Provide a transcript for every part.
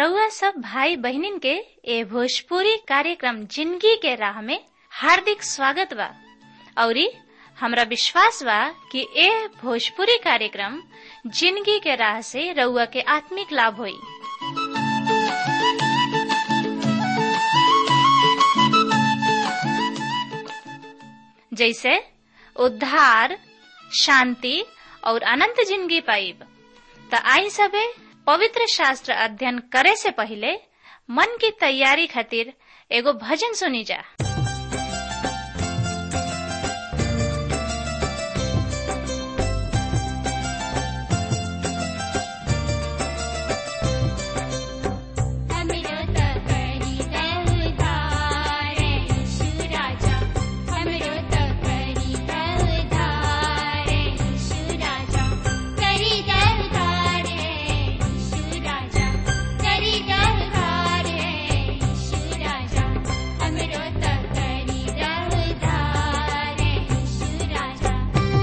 रउआ सब भाई बहनिन के ए भोजपुरी कार्यक्रम जिंदगी के राह में हार्दिक स्वागत बा औरी हमरा विश्वास बा कि ए भोजपुरी कार्यक्रम जिंदगी के राह से रउआ के आत्मिक लाभ होई जैसे उद्धार शांति और अनंत जिंदगी पाइब त आई सबे पवित्र शास्त्र अध्ययन करे से पहले मन की तैयारी खातिर एगो भजन सुनी जा हमरो त करी उद्धार यीशु राजा हमरो त करी उद्धार यीशु राजा करी उद्धार यीशु राजा करी उद्धार यीशु राजा हमरो त करी उद्धार यीशु राजा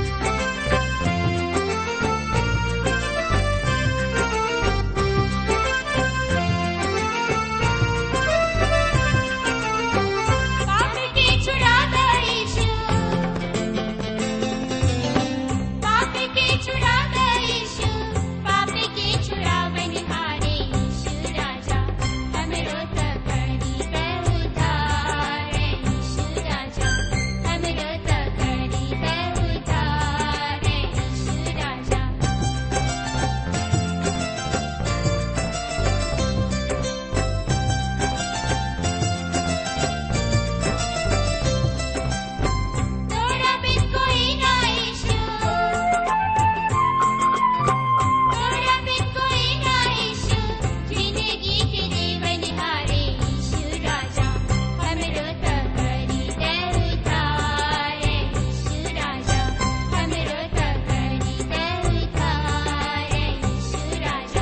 पाप के छुड़ाता यीशु पाप के छुड़ाता यीशु पाप के छुड़ावनहारे यीशु राजा हमरो त करी उद्धार यीशु राजा हमरो त करी उद्धार यीशु राजा तोरा बिन कोई ना ईशु तोरा बिन कोई ना ईशु जिंदगी के जीवन हारे ईशु राजा हमरो त करी दे उद्धार ईशु राजा हमरो त करी दे उद्धार ईशु राजा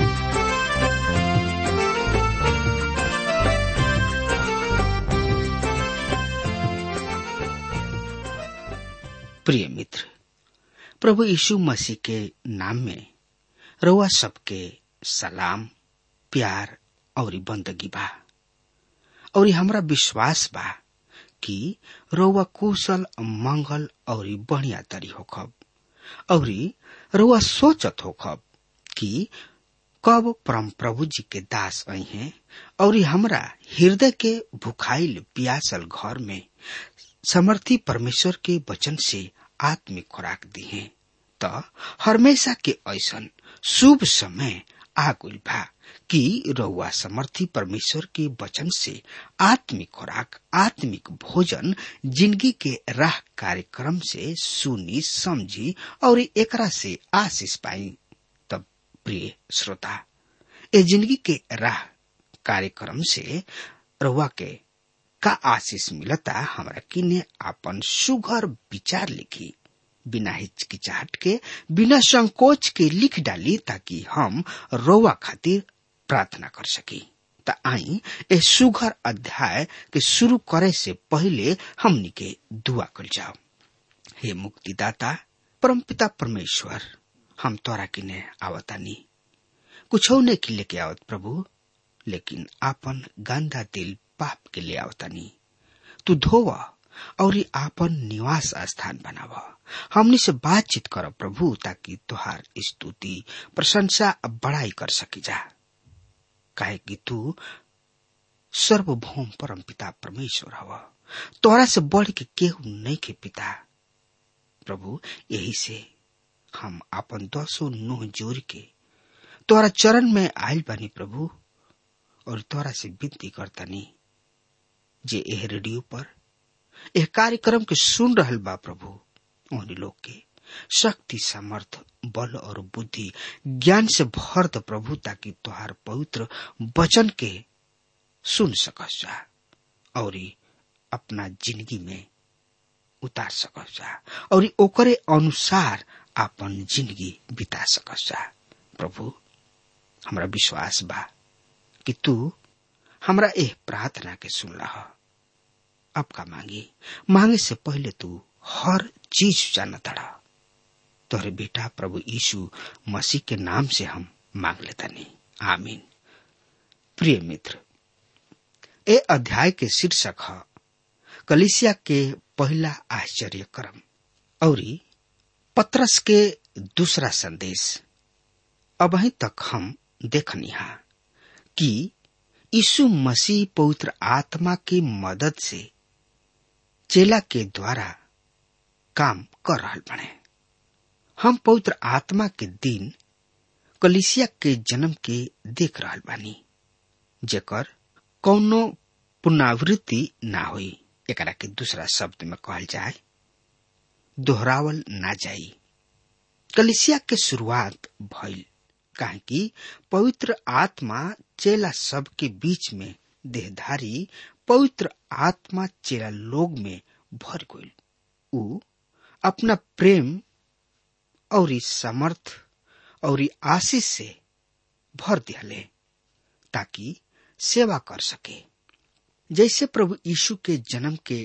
प्रिय मित्र प्रभु यीशु मसीह के नाम में रउआ सबके सलाम प्यार और बंदगी बा और हमरा विश्वास बा कि रउआ कुशल मंगल और बढ़िया तरी होखब और रउआ सोचत होखब कि कब परम प्रभु जी के दास आई हैं और हमरा हृदय के भुखाइल पियासल घर में समर्थी परमेश्वर के वचन से आत्मिक खुराक दी है त हमेशा के ऐसन शुभ समय आगुल बा कि रउआ समर्थी परमेश्वर के वचन से आत्मिक खुराक आत्मिक भोजन जिंदगी के राह कार्यक्रम से सुनी समझी और एकरा से आशीष पाई तब प्रिय श्रोता ए जिंदगी के राह कार्यक्रम से रउआ के का आशीष मिलता हमरा किने आपन सुघर विचार लिखी बिना हिचकिचाहट के बिना संकोच के लिख डाली ताकि हम रोवा खातिर प्रार्थना कर सकी त आई ए सुघर अध्याय के शुरू करे से पहले हमनी के दुआ कर जाओ हे मुक्तिदाता परमपिता परमेश्वर हम तोरा किने आवतानी कुछ ने की लेके आवत प्रभु लेकिन आपन गंदा दिल पाप के ले आवतानी तू धोव और आपन निवास स्थान बनाव हमनी से बातचीत कर प्रभु ताकि तुहार स्तुति प्रशंसा बड़ाई कर सकी जा काहे कि तू सर्वभौम परम पिता परमेश्वर हव तोरा से बढ़ के केहू नहीं के पिता प्रभु यही से हम आपन दसो नोह जोड़ के तोरा चरण में आयल बानी प्रभु और तोरा से विनती करतानी जे एह रेडियो पर एह कार्यक्रम के सुन रहल बा प्रभु उन लोग के शक्ति सामर्थ बल और बुद्धि ज्ञान से भर द प्रभु ताकि तुहार पवित्र वचन के सुन सकस जा और अपना जिंदगी में उतार सकस जा और ओकरे अनुसार अपन जिंदगी बिता सकस जा प्रभु हमरा विश्वास बा कि तू हमरा एह प्रार्थना के सुनला ह अब का मांगी मांगे से पहले तू हर चीज जाना तड़ा तोहरे बेटा प्रभु यीशु मसीह के नाम से हम मांग लेता नहीं आमीन प्रिय मित्र ए अध्याय के शीर्षक है कलिसिया के पहला आश्चर्य क्रम और पत्रस के दूसरा संदेश अब तक हम देखनिहा कि यीशु मसीह पवित्र आत्मा की मदद से चेला के द्वारा काम कर रहा बने हम पवित्र आत्मा के दिन कलिसिया के जन्म के देख रहा बानी जेकर कौनो पुनरावृत्ति ना हुई एकरा के दूसरा शब्द में कहल जाए दोहरावल ना जाई कलिसिया के शुरुआत भइल काहे कि पवित्र आत्मा चेला सब के बीच में देहधारी पवित्र आत्मा चेला लोग में भर गइल उ अपना प्रेम और समर्थ और आशीष से भर दिहले ताकि सेवा कर सके जैसे प्रभु यीशु के जन्म के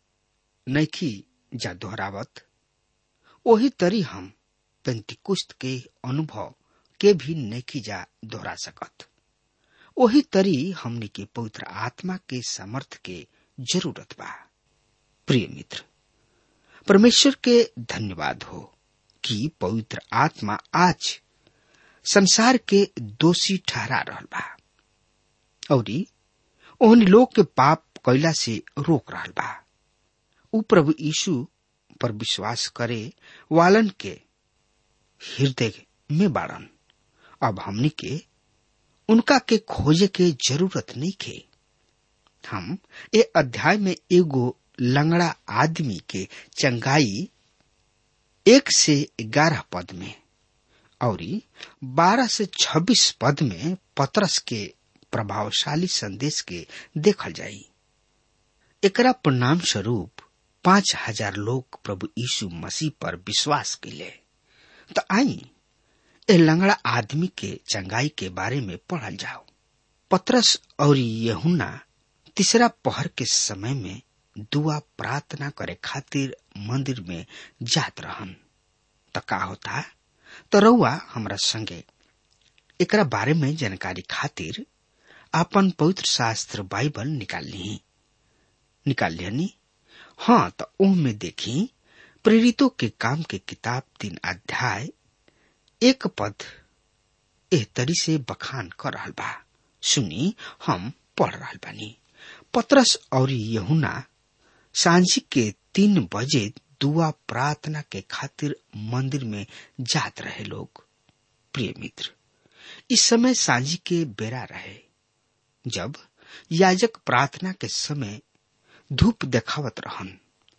नैखी जा दोहरावत वही तरी हम पेंतिकुस्त के अनुभव के भी नैखी जा दोहरा सकत वही तरी हमने के पवित्र आत्मा के समर्थ के जरूरत बा प्रिय मित्र परमेश्वर के धन्यवाद हो कि पवित्र आत्मा आज संसार के दोषी ठहरा रहल बा और ओहन लोग के पाप कैला से रोक रहल बा उ प्रभु यीशु पर विश्वास करे वालन के हृदय में बाड़न अब हमनी के उनका के खोजे के जरूरत नहीं के हम ए अध्याय में एगो लंगड़ा आदमी के चंगाई एक से ग्यारह पद में और बारह से छब्बीस पद में पत्रस के प्रभावशाली संदेश के देखल जाई एकरा परिणाम स्वरूप पांच हजार लोग प्रभु यीशु मसीह पर विश्वास कैले तो आई ए लंगड़ा आदमी के चंगाई के बारे में पढ़ल जाओ पत्रस और यहुना तीसरा पहर के समय में दुआ प्रार्थना करे खातिर मंदिर में जात रहन त का होता तो रउआ हमरा संगे एकरा बारे में जानकारी खातिर आपन पवित्र शास्त्र बाइबल निकाल ली निकाल लियनी हाँ तो ओह में देखी प्रेरितों के काम के किताब तीन अध्याय एक पद एह तरी से बखान कर रहल बा सुनी हम पढ़ रहल बानी पत्रस और यहुना सांझी के तीन बजे दुआ प्रार्थना के खातिर मंदिर में जात रहे लोग प्रिय मित्र इस समय सांझी के बेरा रहे जब याजक प्रार्थना के समय धूप देखावत रहन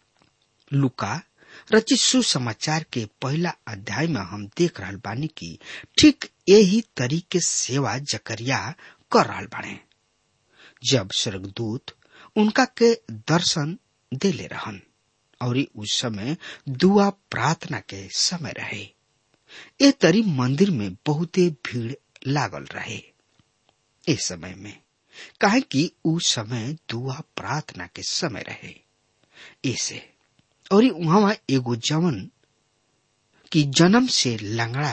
लुका रचित सुसमाचार के पहला अध्याय में हम देख रहल बानी की ठीक यही तरीके सेवा जकरिया कर रहल बाने जब स्वर्गदूत उनका के दर्शन दे ले रहन और उस समय दुआ प्रार्थना के समय रहे ए तरी मंदिर में बहुते भीड़ लागल रहे इस समय में काहे कि उ समय दुआ प्रार्थना के समय रहे ऐसे और वहां एगो जवन की जन्म से लंगड़ा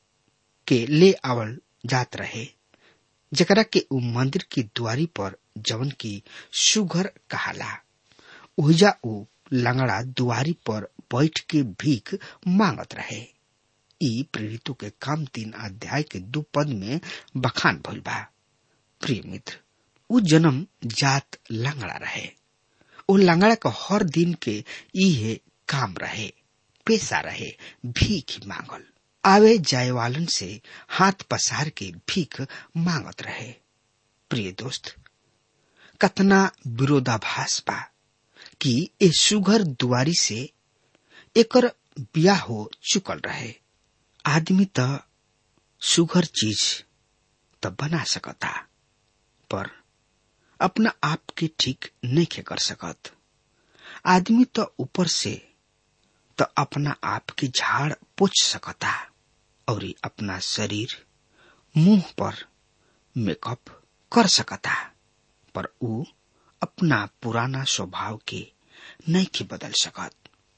के ले आवल जात रहे जकरा के उ मंदिर की द्वारी पर जवन की सुगर कहाला ओहिजा उ लंगड़ा दुआरी पर बैठ के भीख मांगत रहे ई प्रेरितों के काम तीन अध्याय के दो पद में बखान भइल बा प्रिय मित्र उ जन्म जात लंगड़ा रहे ओ लंगड़ा का हर दिन के इहे काम रहे पेशा रहे भीख मांगल आवे जाए वालन से हाथ पसार के भीख मांगत रहे प्रिय दोस्त कतना विरोधाभास बा कि ए सुघर दुआरी से एकर ब्याह हो चुकल रहे आदमी त सुघर चीज त बना सकता पर अपना आप के ठीक नहीं कर सकत आदमी तो ऊपर से तो अपना आप की झाड़ पोछ सकता और अपना शरीर मुंह पर मेकअप कर सकता पर ऊ अपना पुराना स्वभाव के नहीं के बदल सकत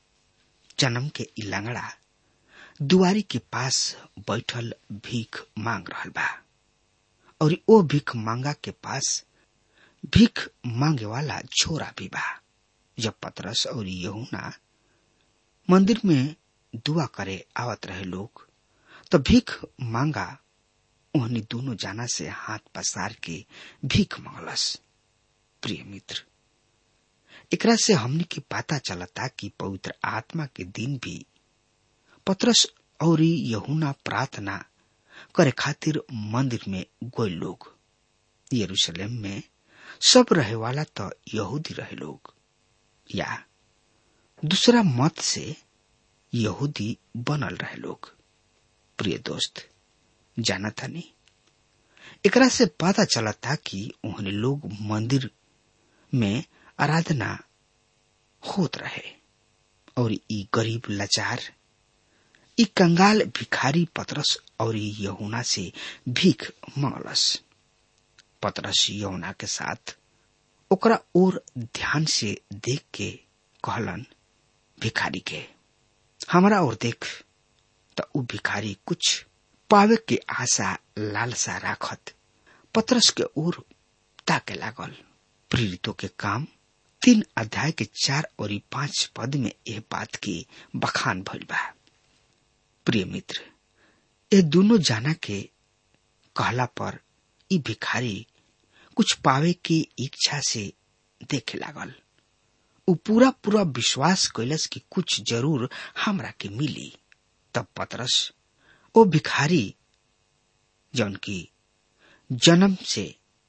जन्म के इलंगड़ा दुआरी के पास बैठल भीख मांग रहल बा और ओ भिख मांगा के पास भीख मांगे वाला छोरा भी बा जब पतरस और यहुना मंदिर में दुआ करे आवत रहे लोग तो भीख मांगा उन्हें दोनों जाना से हाथ पसार के भीख मांगलस प्रिय मित्र एकरा से हमने की पता चलता कि पवित्र आत्मा के दिन भी पतरस और यहुना प्रार्थना करे खातिर मंदिर में गोय लोग यरूशलेम में सब रहे वाला तो यहूदी रहे लोग या दूसरा मत से यहूदी बनल रहे लोग प्रिय दोस्त जाना था नहीं एकरा से पता चला था कि उन्हें लोग मंदिर में आराधना होत रहे और ई गरीब लाचार ई कंगाल भिखारी पतरस और यहुना से भीख मांगलस पतरस यहुना के साथ ओकरा और ध्यान से देख के कहलन भिखारी के हमारा और देख त उ भिखारी कुछ पावे के आशा लालसा राखत पतरस के ओर ताके लागल प्रेरितों के काम तीन अध्याय के चार और पांच पद में यह बात की बखान भइल बा प्रिय मित्र ये दोनों जाना के कहला पर ई भिखारी कुछ पावे के इच्छा से देखे लागल उ पूरा पूरा विश्वास कैलस कि कुछ जरूर हमरा के मिली तब पतरस ओ भिखारी जौन की जन्म से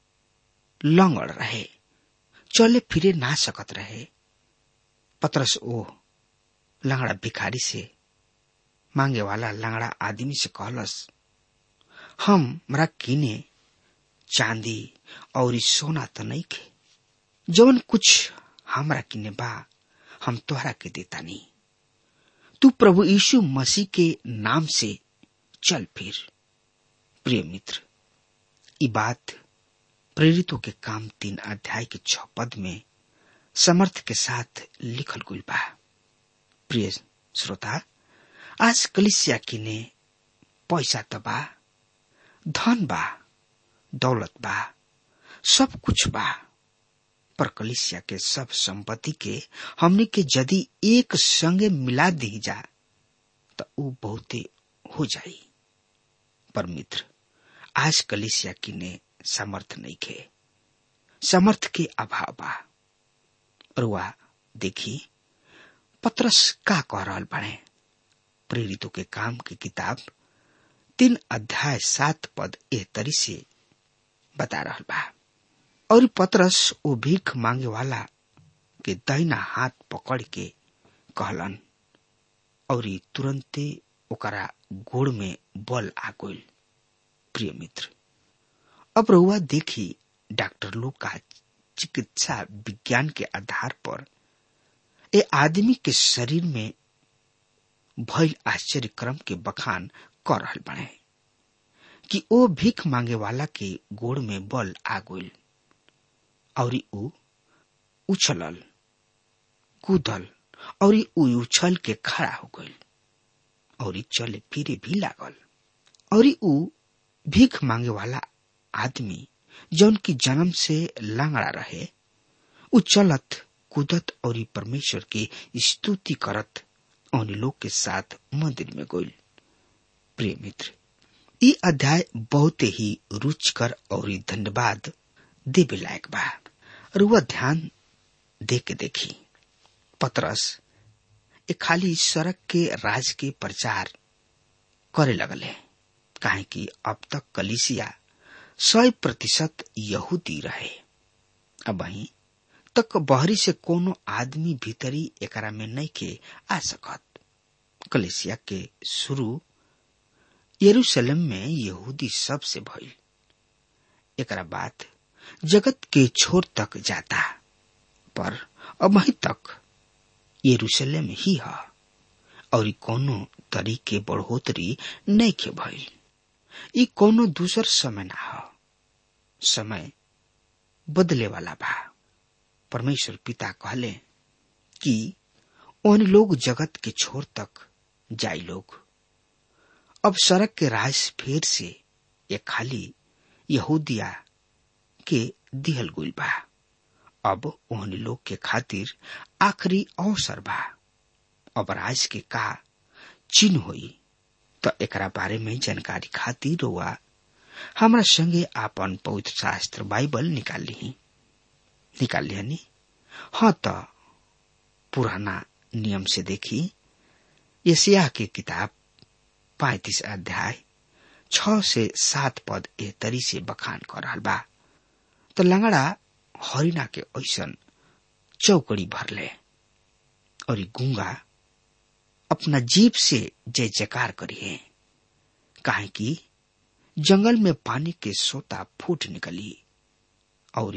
लंगड़ रहे चले फिरे ना सकत रहे पतरस ओ लंगड़ा भिखारी से मांगे वाला लंगड़ा आदमी से कहलस हम मरा किने चांदी और सोना तो नहीं खे जवन कुछ हमरा किने बा हम तोहरा के देता नहीं तू प्रभु यीशु मसीह के नाम से चल फिर प्रिय मित्र ये बात प्रेरितों के काम तीन अध्याय के छ पद में समर्थ के साथ लिखल गुल बा प्रिय श्रोता आज कलिसिया किने पैसा त बा धन बा दौलत बा सब कुछ बा पर कलिसिया के सब संपत्ति के हमने के यदि एक संगे मिला दी जा तो वो बहुते हो जाई पर मित्र आज कलिसिया किने समर्थ नहीं खे समर्थ के अभाव बा और वह देखी पत्रस का कह रहा बने प्रेरितों के काम की किताब तीन अध्याय सात पद एह तरी से बता रहा बा और पतरस वो भीख मांगे वाला के दाहिना हाथ पकड़ के कहलन और तुरंते ओकरा गोड़ में बल आ गइल प्रिय मित्र अब रउआ देखी डॉक्टर लोग का चिकित्सा विज्ञान के आधार पर ए आदमी के शरीर में भइल आश्चर्य क्रम के बखान कर रहल बने कि ओ भीख मांगे वाला के गोड़ में बल आ गइल और ऊ उछलल कूदल और ऊ उछल के खड़ा हो गइल और चले फिरे भी लागल और ऊ भीख मांगे वाला आदमी जौन की जन्म से लांगड़ा रहे ऊ चलत कूदत और परमेश्वर की स्तुति करत उन लोग के साथ मंदिर में गइल प्रिय मित्र ई अध्याय बहुत ही रुचकर और धन्यवाद देवे लायक बा रुआ ध्यान दे के देखी पतरस ए खाली सड़क के राज के प्रचार करे लगल है काहे कि अब तक कलिसिया सौ प्रतिशत यहूदी रहे अब वहीं तक बहरी से कोनो आदमी भीतरी एकरा में नहीं के आ सकत कलिसिया के शुरू यरूशलेम में यहूदी सब से भइल एकरा बाद जगत के छोर तक जाता पर अब वहीं तक यरूशलेम ही है और कोनो तरीके बढ़ोतरी नहीं के भइल ई कोनो दूसर समय ना हो समय बदले वाला बा परमेश्वर पिता कहले कि उन लोग जगत के छोर तक जाई लोग अब सड़क के राज फेर से ये खाली यहूदिया के दिहल गुल बा अब ओहनी लोग के खातिर आखिरी अवसर बा अब राज के का चिन्ह होई तो एकरा बारे में जानकारी खातिर हुआ हमरा संगे आपन पवित्र शास्त्र बाइबल निकाल ली निकाल लिहनी हाँ तो पुराना नियम से देखी यसिया के किताब पैतीस अध्याय छ से सात पद ए तरी से बखान कर रहा बा तो लंगड़ा हरिना के ऐसन चौकड़ी भरले और गुंगा अपना जीप से जय जयकार करिए काहे कि जंगल में पानी के सोता फूट निकली और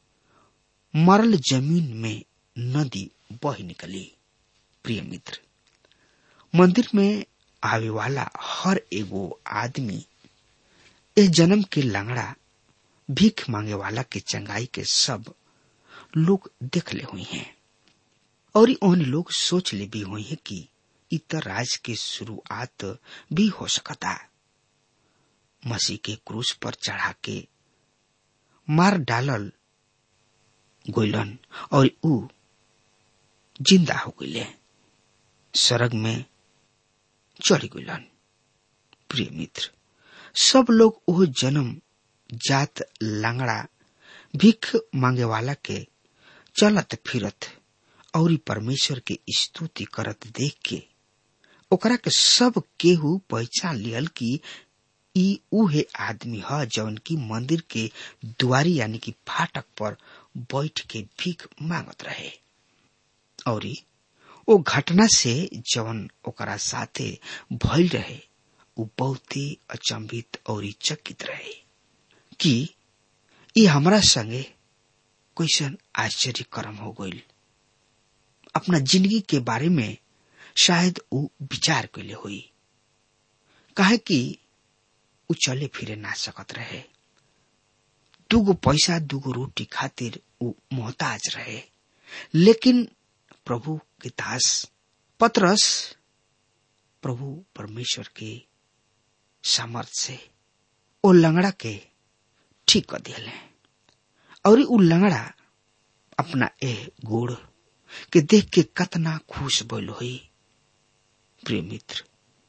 मरल जमीन में नदी बह निकली प्रिय मित्र मंदिर में आवे वाला हर एगो आदमी इस जन्म के लंगड़ा भीख मांगे वाला के चंगाई के सब लोग देख ले हुई हैं और उन लोग सोच ले भी हुई है कि इतर राज के शुरुआत भी हो सकता मसीह के क्रूस पर चढ़ा के मार डालल गोइलन और ऊ जिंदा हो गईले सरग में चढ़ गईलन प्रिय मित्र सब लोग वो जन्म जात लांगड़ा भीख मांगे वाला के चलत फिरत और परमेश्वर के स्तुति करत देख के ओकरा के सब केहू पहचान लियल कि ई उहे आदमी ह जौन की मंदिर के दुआरी यानी कि फाटक पर बैठ के भीख मांगत रहे और ओ घटना से जवन ओकरा साथे भइल रहे उ बहुत ही अचंभित और चकित रहे कि ये हमरा संगे कैसन आश्चर्य कर्म हो गईल अपना जिंदगी के बारे में शायद उ विचार कैले हुई काहे कि उ चले फिरे ना सकत रहे दूगो पैसा दूगो रोटी खातिर उ मोहताज रहे लेकिन प्रभु के दास पत्रस प्रभु परमेश्वर के सामर्थ से ओ लंगड़ा के ठीक कर दिले और उ लंगड़ा अपना ए गोड़ के देख के कतना खुश बोल हुई प्रिय मित्र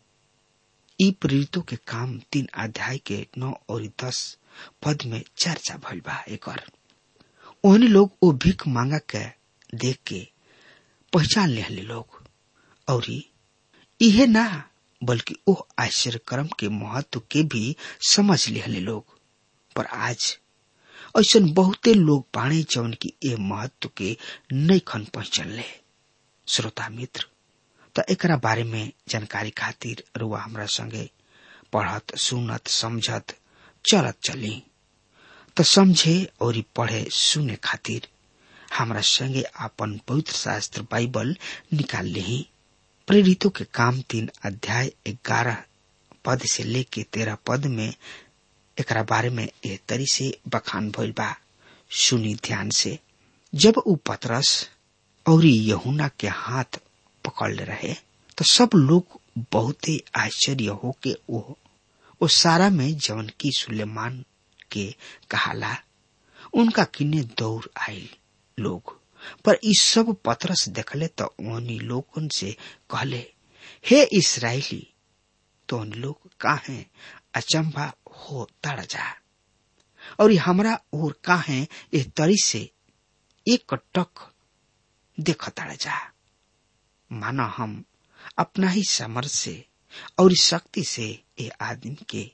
ई प्रेरितों के काम तीन अध्याय के नौ और दस पद में चर्चा भइल बा एकर ओहनी लोग ओ भीख मांगा के देख के पहचान ले लोग और इहे ना बल्कि ओ आश्चर्य कर्म के महत्व के भी समझ ले लोग पर आज ऐसा बहुते लोग बाणे जौन की ए महत्व के नहीं खन पहचान ले श्रोता मित्र त एकरा बारे में जानकारी खातिर रुआ हमरा संगे पढ़त सुनत समझत चलत चली त समझे और पढ़े सुने खातिर हमरा संगे आपन पवित्र शास्त्र बाइबल निकाल ली प्रेरितों के काम तीन अध्याय ग्यारह पद से लेके तेरह पद में एकरा बारे में ए तरी से बखान भइल बा सुनी ध्यान से जब उ पतरस और यहुना के हाथ पकड़ रहे तो सब लोग बहुत ही आश्चर्य हो के वो ओ सारा में जवन की सुलेमान के कहाला उनका किन्ने दौड़ आयल लोग पर इस सब पतरस देखले तो उन्हीं लोगन से कहले हे इसराइली तो उन लोग काहे अचंभा हो तड़ जा और हमरा और काहे ए तरी से एक टक देख तड़ जा माना हम अपना ही समर्थ से और शक्ति से ए आदमी के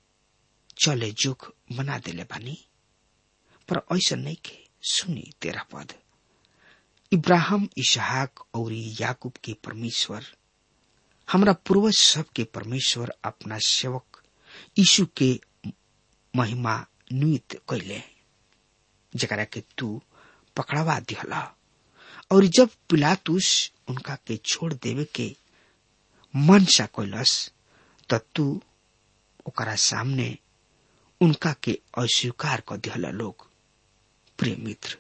चले जुग बना देले बानी पर ऐसा नहीं के सुनी तेरा पद इब्राहिम इसहाक और याकूब के परमेश्वर हमरा पूर्वज सब के परमेश्वर अपना सेवक यीशु के महिमा नुत कैले जरा के तू पकड़वा दिहला और जब पिलातुस उनका के छोड़ देवे के मन सा कैलस त तू ओकरा सामने उनका के अस्वीकार कर दिहला लोग प्रिय मित्र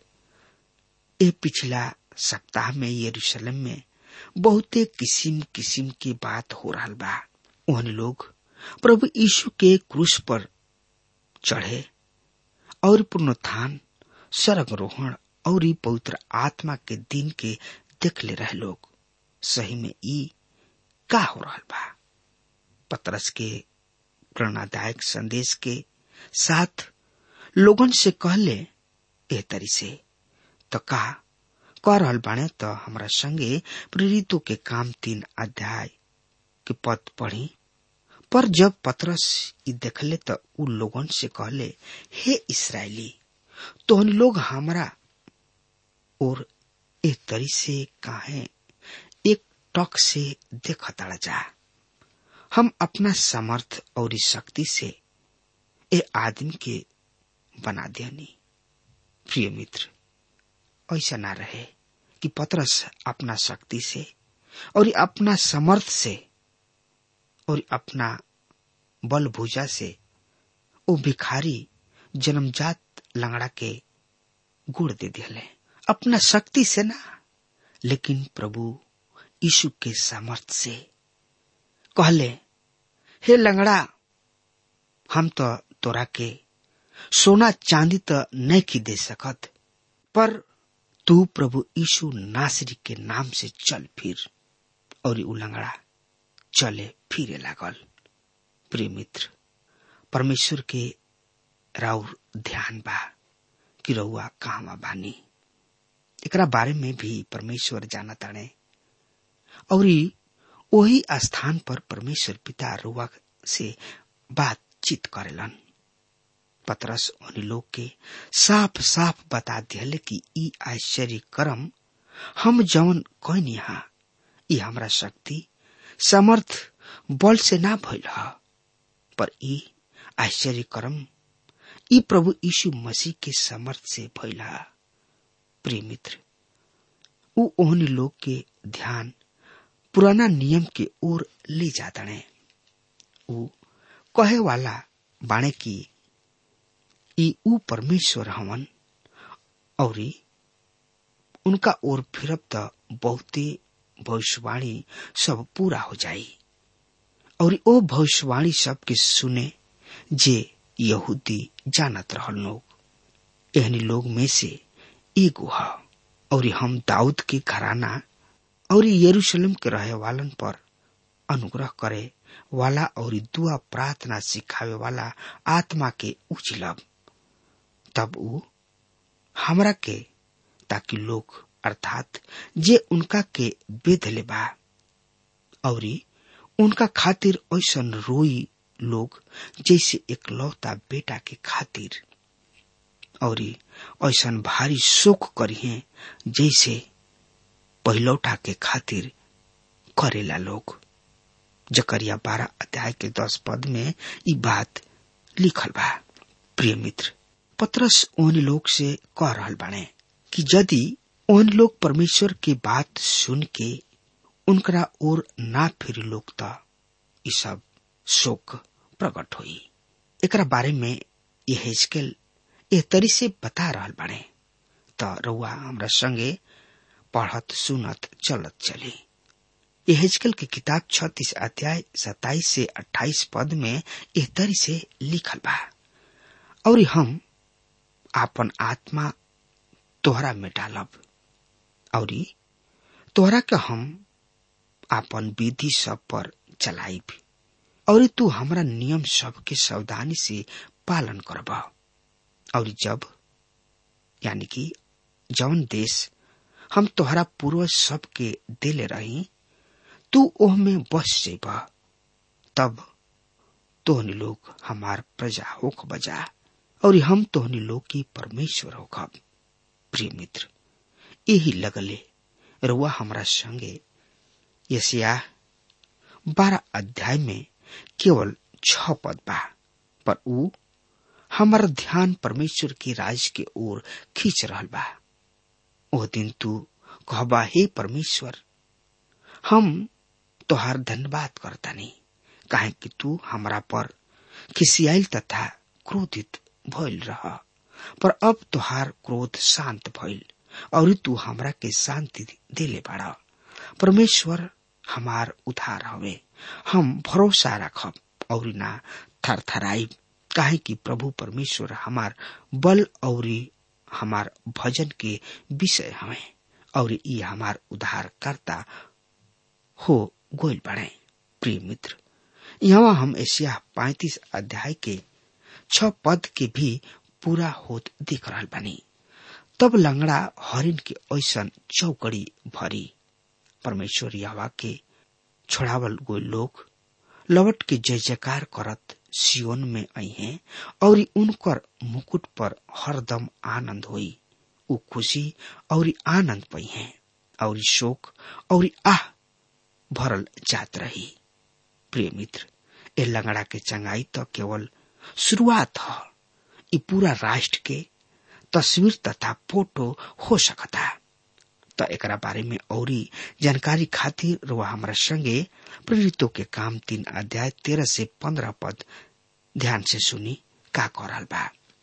ए पिछला सप्ताह में यरूशलेम में बहुते किसिम किसिम की बात हो रहा बा उन लोग प्रभु यीशु के क्रूस पर चढ़े और पुनरुत्थान स्वर्गरोहण और ई पवित्र आत्मा के दिन के देख ले रहे लोग सही में ई का हो रहा बा पतरस के प्रेरणादायक संदेश के साथ लोगन से कहले एह तरी से तो का कह रहल बाणे तो हमरा संगे प्रेरितों के काम तीन अध्याय के पद पढ़ी पर जब पतरस ई देखले तो उ लोगन से कहले हे इसराइली तोहन लोग हमरा और एक तरी से काहे एक टक से देखता जा हम अपना समर्थ और इस शक्ति से ए आदमी के बना दियानी प्रिय मित्र ऐसा ना रहे कि पतरस अपना शक्ति से और अपना समर्थ से और अपना बल भुजा से वो भिखारी जन्मजात लंगड़ा के गुड़ दे दिले अपना शक्ति से ना लेकिन प्रभु यीशु के सामर्थ से कहले हे लंगड़ा हम तो तोरा के सोना चांदी तो नहीं की दे सकत पर तू प्रभु यीशु नासरी के नाम से चल फिर और उ लंगड़ा चले फिरे लागल प्रिय मित्र परमेश्वर के राउर ध्यान बा कि रउआ कहवा बानी एकरा बारे में भी परमेश्वर जाना ताणे और वही स्थान पर परमेश्वर पिता रुआ से बातचीत करेलन पतरस उन लोग के साफ साफ बता दिया कि ई आश्चर्य कर्म हम जवन कौन यहाँ ई हमरा शक्ति समर्थ बल से ना भइल ह पर ई आश्चर्य कर्म ई प्रभु यीशु मसीह के समर्थ से भइल ह प्रिय मित्र उ ओहनी लोग के ध्यान पुराना नियम के ओर ले जाता है उ कहे वाला बाणे की ई उ परमेश्वर हवन और उनका ओर फिरब त बहुते भविष्यवाणी सब पूरा हो जाई और ओ भविष्यवाणी सब के सुने जे यहूदी जानत रहल लोग एहनी लोग में से एगो ह और हम दाऊद के घराना और यरूशलेम के रहे वालन पर अनुग्रह करे वाला और दुआ प्रार्थना सिखावे वाला आत्मा के उछलब तब उ हमरा के ताकि लोग अर्थात जे उनका के बेध ले बा और उनका खातिर ऐसन रोई लोग जैसे एक लौता बेटा के खातिर और ऐसन भारी शोक करिए जैसे पहिलौठा के खातिर करेला लोग जकरिया बारह अध्याय के दस पद में ई बात लिखल बा प्रिय मित्र पत्रस ओन लोग से कह रहल बाने कि यदि ओन लोग परमेश्वर की बात सुन के उनकरा ओर ना फिर लोग त ई सब शोक प्रकट हुई एकरा बारे में ये हेजकेल एह तरी से बता रहल बाने त रउआ हमरा संगे पढ़त सुनत चलत चली यहेजकल की किताब छत्तीस अध्याय सताइस से अट्ठाईस पद में एह तरी से लिखल बा और हम आपन आत्मा तोहरा में डालब और तोहरा के हम आपन विधि सब पर चलाइब और तू हमरा नियम सब के सावधानी से पालन करब और जब यानी कि जौन देश हम तोहरा पूर्वज सब के दिले रही तू ओह में बस जेब तब तोहनी लोग हमार प्रजा होख बजा और हम तोहनी लोग की परमेश्वर होखब प्रिय मित्र यही लगले रुआ हमरा संगे यसिया बारह अध्याय में केवल छ पद बा पर ऊ हमार ध्यान परमेश्वर के राज के ओर खींच रहल बा ओ दिन तू कहबा हे परमेश्वर हम तोहार धन्यवाद करतानी काहे कि तू हमरा पर खिसियाल तथा क्रोधित भइल रह पर अब तोहार क्रोध शांत भइल और तू हमरा के शांति देले बाड़ा परमेश्वर हमार उधार हवे हम भरोसा रखब और ना थरथराइब काहे कि प्रभु परमेश्वर हमार बल और हमार भजन के विषय हमें और ये हमार उद्धारकर्ता हो गोल बढ़े प्रिय मित्र यहाँ हम एशिया पैतीस अध्याय के छ पद के भी पूरा होत दिख रहा बनी तब लंगड़ा हरिन के ऐसन चौकड़ी भरी परमेश्वर यहवा के छोड़ावल गो लोग लवट के जय जयकार करत सियोन में आई हैं और उनकर मुकुट पर हरदम आनंद होई उ खुशी और आनंद पई हैं और शोक और आह भरल जात रही प्रिय मित्र ए लंगड़ा के चंगाई तो केवल शुरुआत ह ई पूरा राष्ट्र के तस्वीर तथा फोटो हो सकता त एकरा बारे में औरी जानकारी खातिर रुआ हमारा संगे प्रेरितों के काम तीन अध्याय तेरह से पंद्रह पद ध्यान से सुनी का करल बा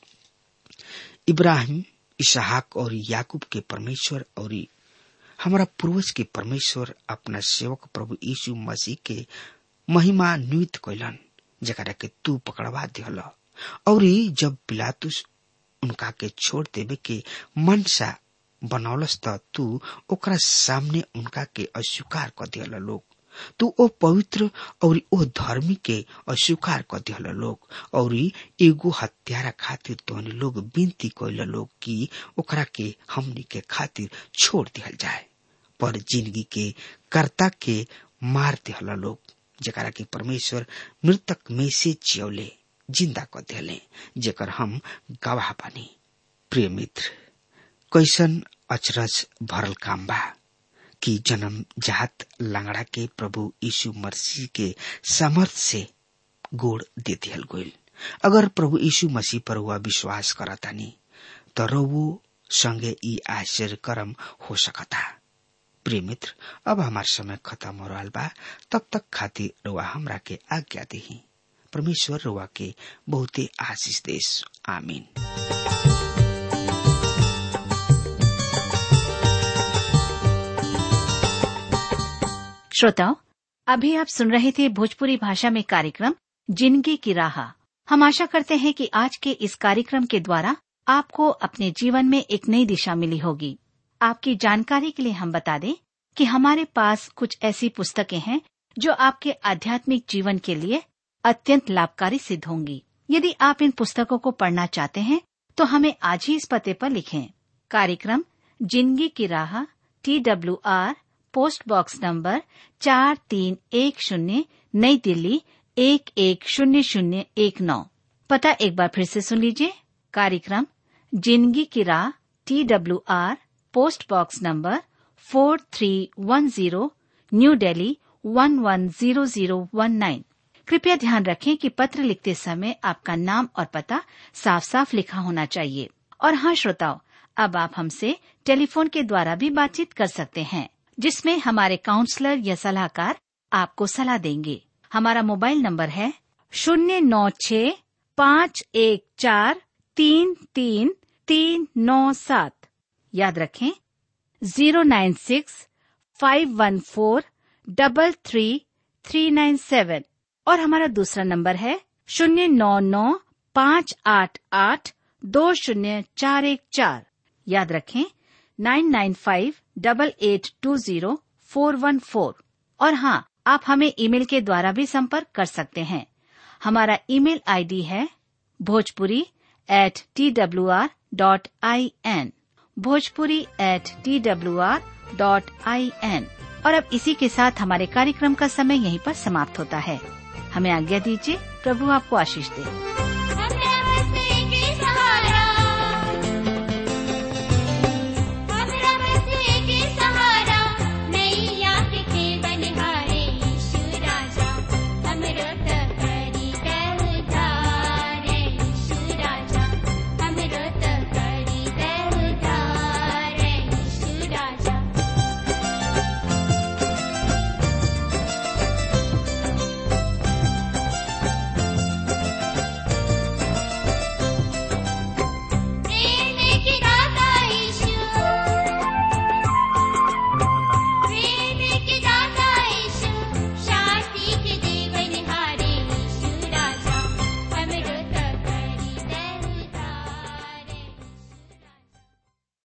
इब्राहिम इसहाक और याकूब के परमेश्वर और हमारा पूर्वज के परमेश्वर अपना सेवक प्रभु यीशु मसीह के महिमा नियुक्त कैलन जकरा के तू पकड़वा दिहल और जब पिलातुस उनका के छोड़ देवे के मनसा बनौलस त तू ओकरा सामने उनका के अस्वीकार कर दिहल लोग तू ओ पवित्र और ओ धर्मी के अस्वीकार कर दिहल लोग और एगो हत्यारा खातिर तोहनी लोग विनती कैल लोग कि ओकरा के हमनी के खातिर छोड़ दिहल जाए पर जिंदगी के कर्ता के मार दिहल लोग जकरा के परमेश्वर मृतक में से जियौले जिंदा कर दिले जेकर हम गवाह बनी प्रिय मित्र कैसन अचरज भरल काम बा कि जन्म जात लंगड़ा के प्रभु यीशु मसीह के सामर्थ से गोड़ दे दियल गोल अगर प्रभु यीशु मसीह पर हुआ विश्वास करतानी तो रवो संगे ई आश्चर्य कर्म हो सकता प्रिय मित्र अब हमार समय खत्म हो रहा बा तब तक खातिर रुआ हमरा के आज्ञा दही परमेश्वर रुआ के बहुते आशीष देश आमीन श्रोताओं अभी आप सुन रहे थे भोजपुरी भाषा में कार्यक्रम जिंदगी की राह हम आशा करते हैं कि आज के इस कार्यक्रम के द्वारा आपको अपने जीवन में एक नई दिशा मिली होगी आपकी जानकारी के लिए हम बता दें कि हमारे पास कुछ ऐसी पुस्तकें हैं जो आपके आध्यात्मिक जीवन के लिए अत्यंत लाभकारी सिद्ध होंगी यदि आप इन पुस्तकों को पढ़ना चाहते हैं तो हमें आज ही इस पते पर लिखें कार्यक्रम जिंदगी की राह T W R post box number चार तीन एक शून्य नई दिल्ली एक एक शून्य शून्य एक नौ पता एक बार फिर से सुन लीजिए कार्यक्रम जिंदगी की राह T W R post box number four three one zero new Delhi one one zero zero one nine कृपया ध्यान रखें कि पत्र लिखते समय आपका नाम और पता साफ साफ लिखा होना चाहिए और हाँ श्रोताओं अब आप हमसे टेलीफोन के द्वारा भी बातचीत कर सकते हैं जिसमें हमारे काउंसलर या सलाहकार आपको सलाह देंगे हमारा मोबाइल नंबर है शून्य नौ छ पाँच एक चार तीन तीन तीन नौ सात याद रखें zero nine six five one four double three three nine seven और हमारा दूसरा नंबर है शून्य नौ नौ पाँच आठ आठ दो शून्य चार एक चार याद रखें nine nine five double eight two zero four one four और हाँ आप हमें ईमेल के द्वारा भी संपर्क कर सकते हैं हमारा ईमेल आईडी है Bhojpuri at T W R dot I N Bhojpuri at T W R dot I N और अब इसी के साथ हमारे कार्यक्रम का समय यहीं पर समाप्त होता है हमें आज्ञा दीजिए प्रभु आपको आशीष दे